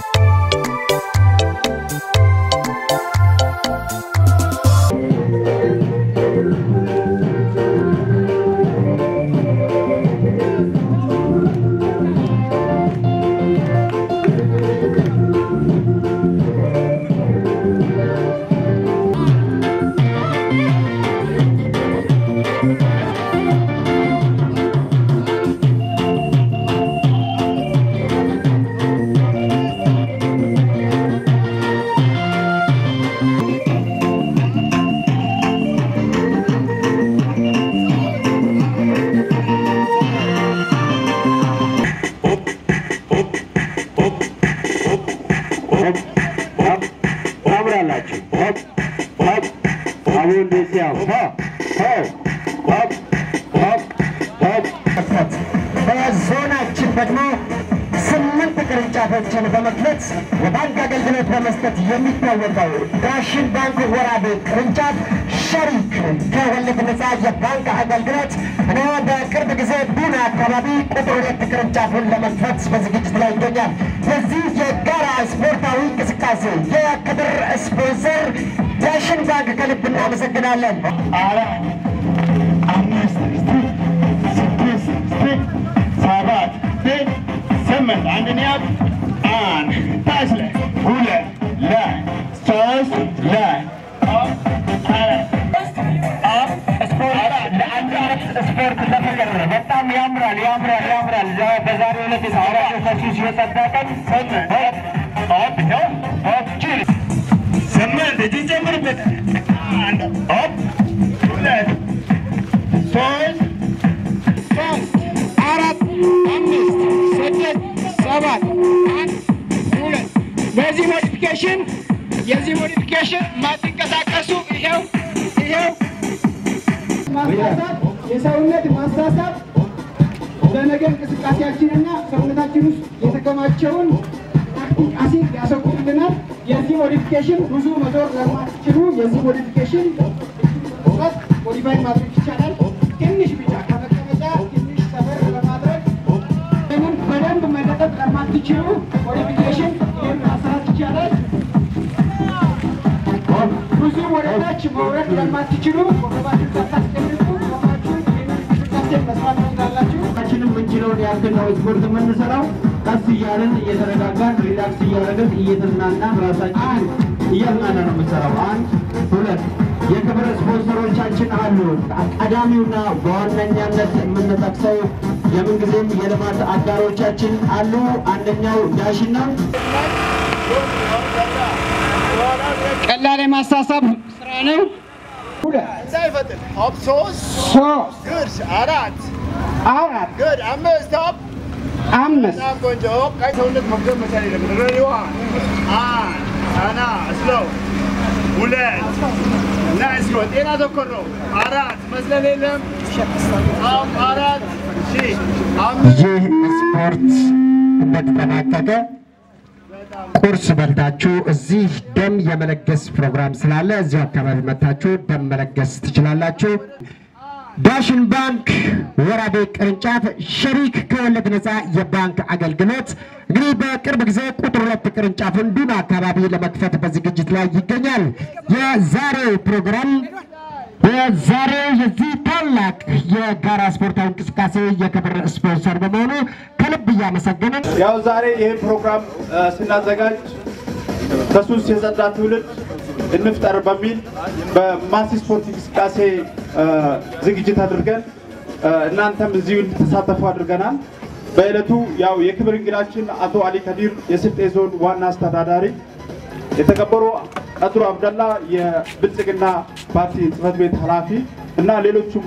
ታምራላችሁ። ሆፕ ሆፕ አሁን ደሲያ ሆ ሆ ሆፕ ሆፕ ሆፕ በዞናችን ደግሞ ስምንት ቅርንጫፎችን በመክፈት የባንክ አገልግሎት በመስጠት የሚታወቀው ዳሽን ባንክ ወራቤ ቅርንጫፍ ሸሪክ ከወለድ ነፃ የባንክ አገልግሎት እኔ በቅርብ ጊዜ ቡና አካባቢ ቁጥር ሁለት ቅርንጫፉን ለመክፈት በዝግጅት ላይ ይገኛል። የዚህ የጋራ ስፖርታዊ እንቅስቃሴ የክብር ስፖንሰር ዳሽን ባንክ ከልብ እናመሰግናለን። አራት አምስት ስድስት ሰባት ስምንት አንድን ያዝ አንድ ታች ላይ ሁለት ላይ ሶስት ላይ ስፖርት ለፍቅር ነው። በጣም ያምራል ያምራል ያምራል። በዛሬው ዕለት የሰራተኞች የጸዳ ቀን ስምንት እጅን ጨምርበት አንድ ሆፕ ሁለት ሶስት ሶስት አራት አምስት ስድስት ሰባት አንድ ሁለት በዚህ ሞዲፊኬሽን የዚህ ሞዲፊኬሽን ማትንቀሳቀሱ ይሄው ይሄው ማሳሳብ የሰውነት ማሳሳብ ለነገ እንቅስቃሴያችንና ሰውነታችን ውስጥ የተከማቸውን ላክቲክ አሲድ ያስወግድልናል። የዚህ ሞዲፊኬሽን ብዙ መዞር ለማትችሉ የዚህ ሞዲፊኬሽን ት ሞዲፋይ ማድረግ ይቻላል። ትንሽ ብቻ ከመቀመጫ ትንሽ ሰበር ለማድረግ ይህንን በደንብ መለጠጥ ለማትችሉ ሞዲፊኬሽን ይህን ማሰራት ይቻላል። ብዙ ወደታች መውረድ ለማትችሉ ወገባችሁን ሳታስቀምጡ ቆማችሁ ይህንን እንቅስቃሴ መስራት ትችላላችሁ። ሁላችንም የምንችለውን ያክል ነው ስፖርት የምንሰራው። ቀስ እያልን እየተረጋጋን ሪላክስ እያደረግን እየተዝናናን ራሳችንን እያዝናና ነው የምንሰራው። አንድ ሁለት የክብር ስፖንሰሮቻችን አሉ። ቀዳሚውና በዋነኛነት የምንጠቅሰው የምንጊዜም የልማት አጋሮቻችን አሉ። አንደኛው ዳሽን ነው። ቀላል የማሳሳብ ስራ ነው። እንዳይፈጥን ሆፕ ሶስት ሶስት ግድ አራት አራት ግድ አምስት ሆፕ አምስት በጣም ቆንጆ ሆፕ ቀይ ሰውነት መፍገብ መቻል የለብን ሬዲ ዋን አንድ አና ስሎው ሁለት ናይስ ጎ ጤና ተኮር ነው አራት መስለል የለም ሆፕ አራት ሺ አምስት ይህ ስፖርት እንደተጠናቀቀ ቁርስ በልታችሁ እዚህ ደም የመለገስ ፕሮግራም ስላለ እዚሁ አካባቢ መታችሁ ደም መለገስ ትችላላችሁ። ዳሽን ባንክ ወራቤ ቅርንጫፍ ሸሪክ ከወለድ ነፃ የባንክ አገልግሎት እንግዲህ በቅርብ ጊዜ ቁጥር ሁለት ቅርንጫፉን ዱና አካባቢ ለመክፈት በዝግጅት ላይ ይገኛል። የዛሬው ፕሮግራም የዛሬው የዚህ ታላቅ የጋራ ስፖርታዊ እንቅስቃሴ የክብር ስፖንሰር በመሆኑ ከልብ እያመሰገንን ያው ዛሬ ይህን ፕሮግራም እ፣ ስናዘጋጅ ከሱስ የጸዳ ትውልድ እንፍጠር በሚል በማስ ስፖርት እንቅስቃሴ እ፣ ዝግጅት አድርገን እ፣ እናንተም እዚሁ እንድትሳተፉ አድርገናል። በዕለቱ ያው የክብር እንግዳችን አቶ አሊ ከዲር የስልጤ ዞን ዋና አስተዳዳሪ፣ የተከበሩ ቀድሩ አብደላ የብልጽግና ፓርቲ ጽህፈት ቤት ኃላፊ እና ሌሎቹም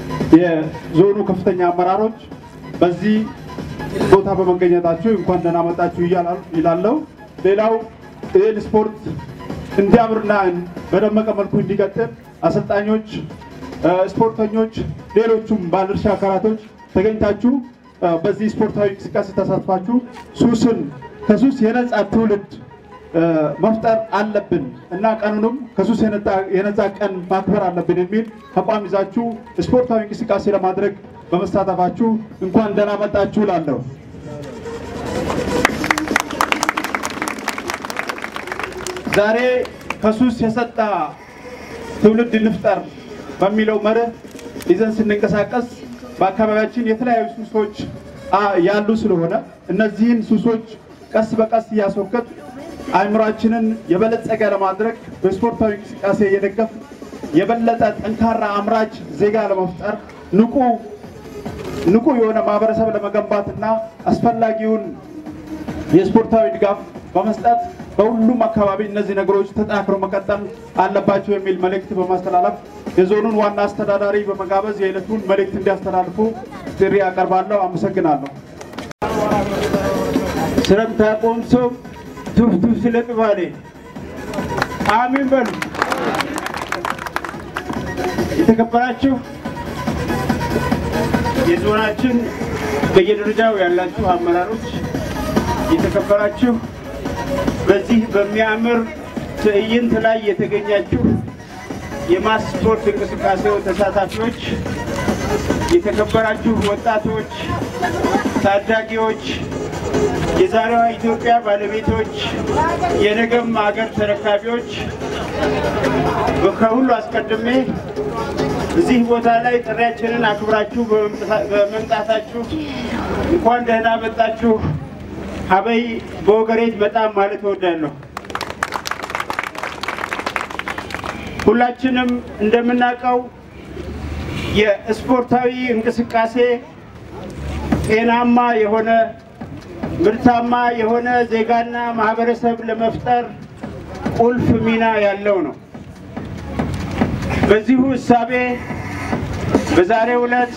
የዞኑ ከፍተኛ አመራሮች በዚህ ቦታ በመገኘታችሁ እንኳን ደህና መጣችሁ እያላ- ይላለው። ሌላው ይህን ስፖርት እንዲያምርና በደመቀ መልኩ እንዲቀጥል አሰልጣኞች፣ እ፣ ስፖርተኞች፣ ሌሎቹም ባለድርሻ አካላቶች ተገኝታችሁ እ፣ በዚህ ስፖርታዊ እንቅስቃሴ ተሳትፋችሁ ሱስን ከሱስ የነጻ ትውልድ እ፣ መፍጠር አለብን እና ቀኑንም ከሱስ የነጣ- የነጻ ቀን ማክበር አለብን የሚል ተቋም ይዛችሁ ስፖርታዊ እንቅስቃሴ ለማድረግ በመሳተፋችሁ እንኳን ደህና መጣችሁ እላለሁ። ዛሬ ከሱስ የጸዳ ትውልድ እንፍጠር በሚለው መርህ ይዘን ስንንቀሳቀስ በአካባቢያችን የተለያዩ ሱሶች አ- ያሉ ስለሆነ እነዚህን ሱሶች ቀስ በቀስ እያስወገድ አእምሯችንን የበለጸገ ለማድረግ በስፖርታዊ እንቅስቃሴ እየደገፍ የበለጠ ጠንካራ አምራች ዜጋ ለመፍጠር ንቁ ንቁ የሆነ ማህበረሰብ ለመገንባት እና አስፈላጊውን የስፖርታዊ ድጋፍ በመስጠት በሁሉም አካባቢ እነዚህ ነገሮች ተጠናክረው መቀጠል አለባቸው የሚል መልእክት በማስተላለፍ የዞኑን ዋና አስተዳዳሪ በመጋበዝ የዕለቱን መልእክት እንዲያስተላልፉ ጥሪ አቀርባለሁ። አመሰግናለሁ። ስረምታ ቆምሶ ቱፍቱፍ ስለ ቅባሌ አሚን በሉ። የተከበራችሁ የዞናችን በየደረጃው ያላችሁ አመራሮች፣ የተከበራችሁ በዚህ በሚያምር ትዕይንት ላይ የተገኛችሁ የማስ ስፖርት እንቅስቃሴው ተሳታፊዎች፣ የተከበራችሁ ወጣቶች፣ ታዳጊዎች፣ የዛሬዋ ኢትዮጵያ ባለቤቶች፣ የነገም ሀገር ተረካቢዎች ከሁሉ አስቀድሜ እዚህ ቦታ ላይ ጥሪያችንን አክብራችሁ በመምጣታችሁ እንኳን ደህና መጣችሁ። ሀበይ በወገሬት በጣም ማለት እወዳለሁ። ሁላችንም እንደምናውቀው የስፖርታዊ እንቅስቃሴ ጤናማ የሆነ ምርታማ የሆነ ዜጋና ማህበረሰብ ለመፍጠር ቁልፍ ሚና ያለው ነው። በዚሁ እሳቤ በዛሬው ዕለት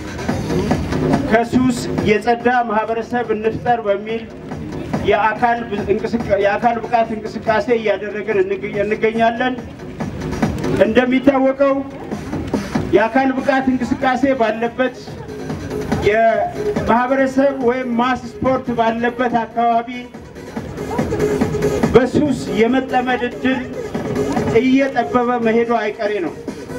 ከሱስ የጸዳ ማህበረሰብ እንፍጠር በሚል የአካል እንቅስቃ- የአካል ብቃት እንቅስቃሴ እያደረግን እንገ- እንገኛለን። እንደሚታወቀው የአካል ብቃት እንቅስቃሴ ባለበት የማህበረሰብ ወይም ማስ ስፖርት ባለበት አካባቢ በሱስ የመጠመድ እድል እየጠበበ መሄዱ አይቀሬ ነው።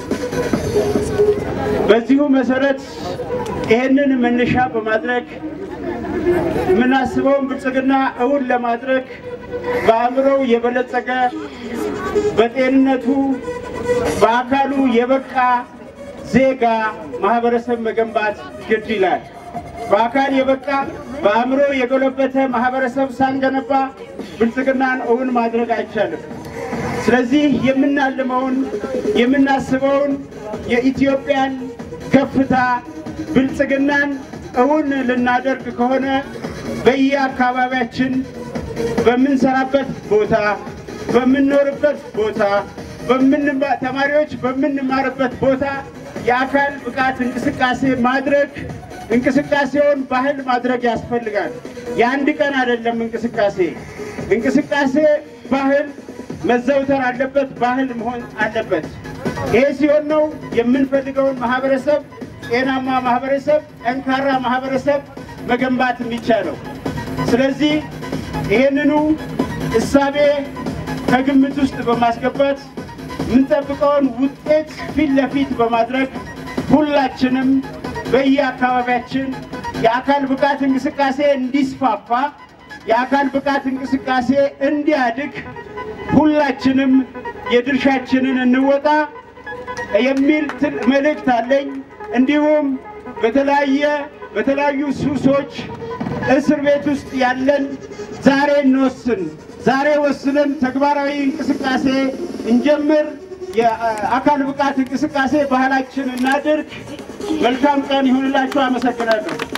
በዚሁ መሰረት ይህንን መነሻ በማድረግ የምናስበውን ብልጽግና እውን ለማድረግ በአእምሮው የበለጸገ በጤንነቱ በአካሉ የበቃ ዜጋ ማህበረሰብ መገንባት ግድ ይላል። በአካል የበቃ በአእምሮ የጎለበተ ማህበረሰብ ሳንገነባ ብልጽግናን እውን ማድረግ አይቻልም። ስለዚህ የምናልመውን የምናስበውን የኢትዮጵያን ከፍታ ብልጽግናን እውን ልናደርግ ከሆነ በየአካባቢያችን በምንሰራበት ቦታ፣ በምንኖርበት ቦታ፣ በምንማ- ተማሪዎች በምንማርበት ቦታ የአካል ብቃት እንቅስቃሴ ማድረግ እንቅስቃሴውን ባህል ማድረግ ያስፈልጋል። የአንድ ቀን አይደለም እንቅስቃሴ እንቅስቃሴ ባህል መዘውተር አለበት፣ ባህል መሆን አለበት። ይሄ ሲሆን ነው የምንፈልገውን ማህበረሰብ ጤናማ ማህበረሰብ፣ ጠንካራ ማህበረሰብ መገንባት የሚቻለው። ስለዚህ ይህንኑ እሳቤ ከግምት ውስጥ በማስገባት የምንጠብቀውን ውጤት ፊት ለፊት በማድረግ ሁላችንም በየአካባቢያችን የአካል ብቃት እንቅስቃሴ እንዲስፋፋ የአካል ብቃት እንቅስቃሴ እንዲያድግ ሁላችንም የድርሻችንን እንወጣ የሚል ትል መልእክት አለኝ። እንዲሁም በተለያየ በተለያዩ ሱሶች እስር ቤት ውስጥ ያለን ዛሬ እንወስን፣ ዛሬ ወስነን ተግባራዊ እንቅስቃሴ እንጀምር፣ የአካል ብቃት እንቅስቃሴ ባህላችን እናድርግ። መልካም ቀን ይሁንላችሁ። አመሰግናለሁ።